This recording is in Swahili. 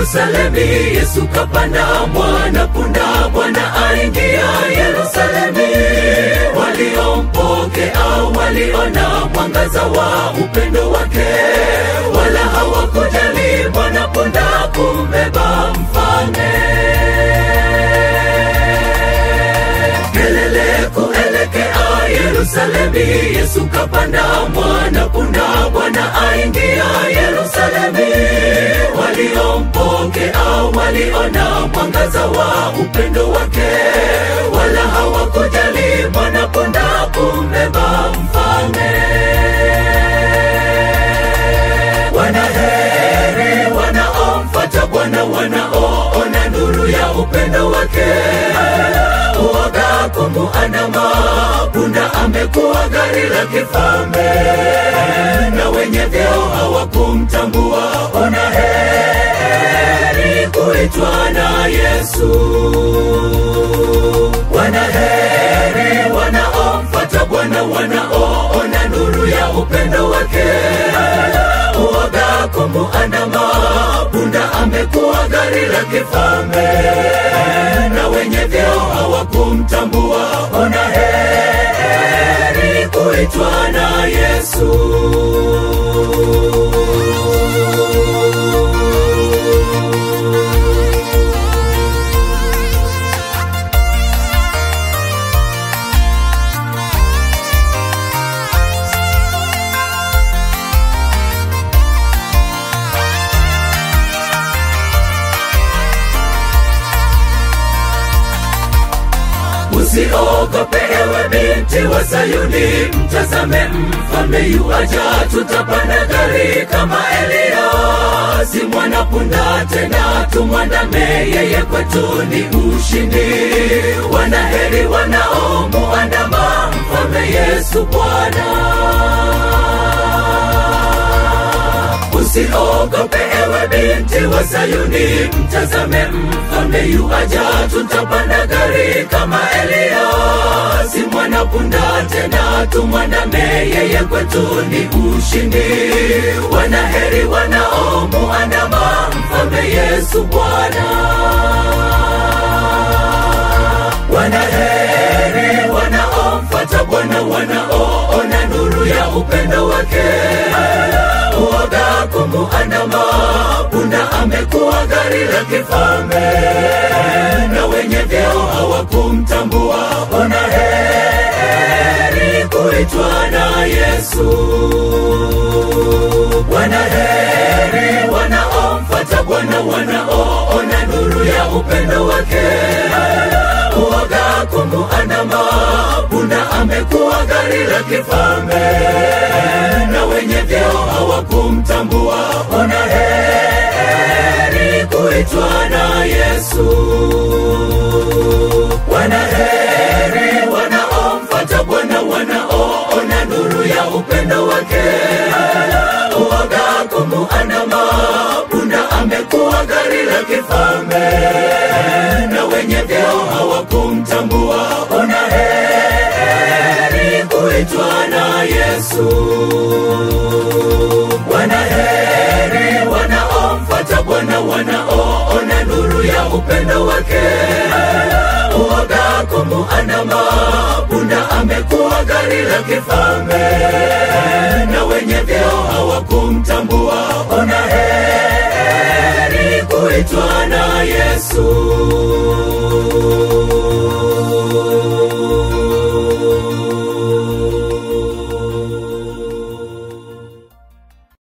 Yerusalemi, Yesu kapanda mwana punda, Bwana aingia Yerusalemi. Waliompokea waliona mwangaza wa upendo wake, wala hawakujali mwana punda kumbeba mfalme. Kelele kuelekea Yerusalemi, Yesu kapanda mwana punda, Bwana aingia Yerusalemi. Waliompokea waliona mwangaza wa upendo wake, wala hawakujali mwana punda kumbeba mfalme. Wanaheri wanaomfuata Bwana, wanaoona nuru ya upendo wake. Uoga kumuandama punda, amekuwa gari la kifalme, na wenye vyeo hawakumtambua. Ona heri kuitwa na Yesu. Wanaheri wanaomfuata Bwana, wanaoona nuru ya upendo wake uoga kumuandama punda, amekuwa gari la kifalme, na wenye vyeo hawakumtambua. Ona heri kuitwa na Yesu. Usiogope ewe binti wa Sayuni, mtazame mfalme yuaja, tutapanda gari kama Eliya, si mwana punda tena, tumwandame yeye, kwetu ni ushindi. Wanaheri wanaomuandama mfalme Yesu Bwana. Usiogope ewe binti wa Sayuni, mtazame mfalme yuaja, tutapanda gari kama Eliya, si mwana punda tena, tumwandame yeye, kwetu ni ushindi. Wanaheri wanaomuandama mfalme Yesu Bwana. Wanaheri wanaomfuata Bwana, wanaoona nuru ya upendo wake uoga kumuandama punda, amekuwa gari la kifalme, na wenye vyeo hawakumtambua. Ona heri kuitwa na Yesu. Wanaheri wanaomfuata Bwana, wanaoona nuru ya upendo wake uoga kumuandama punda, amekuwa gari la kifalme, na wenye vyeo hawakumtambua. Ona heri kuitwa na Yesu. Wanaheri wanaomfuata Bwana, wanaoona nuru ya upendo wake uoga kumuandama punda, amekuwa gari la kifalme, na wenye vyeo hawakumtambua. Ona heri kuitwa na Yesu. Wanaheri wanaomfuata Bwana, wanaoona nuru ya upendo wake uoga kumuandama punda, amekuwa gari la kifalme, na wenye vyeo hawakumtambua. Ona heri kuitwa na Yesu.